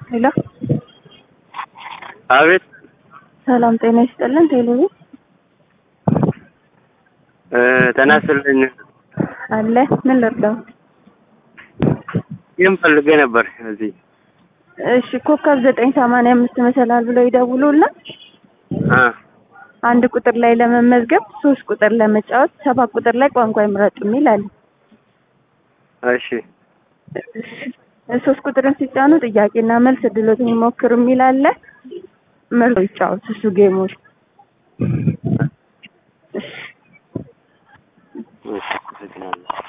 ሄሎ አቤት ሰላም ጤና ይስጥልን። ቴሌቪ እ ጤና ይስጥልኝ። አለ ምን ልርዳው? ይህም ፈልጌ ነበር እዚህ እሺ ኮከብ ዘጠኝ ሰማንያ አምስት መሰላል ብለው ይደውሉና አ አንድ ቁጥር ላይ ለመመዝገብ ሶስት ቁጥር ለመጫወት ሰባት ቁጥር ላይ ቋንቋ ይምረጡ የሚል አለ። እሺ ሶስት ቁጥርን ሲጫኑ ጥያቄና መልስ እድሎትን ይሞክሩ የሚል አለ። መርጦ ይጫወቱ እሱ ጌሞች እሺ አመሰግናለሁ።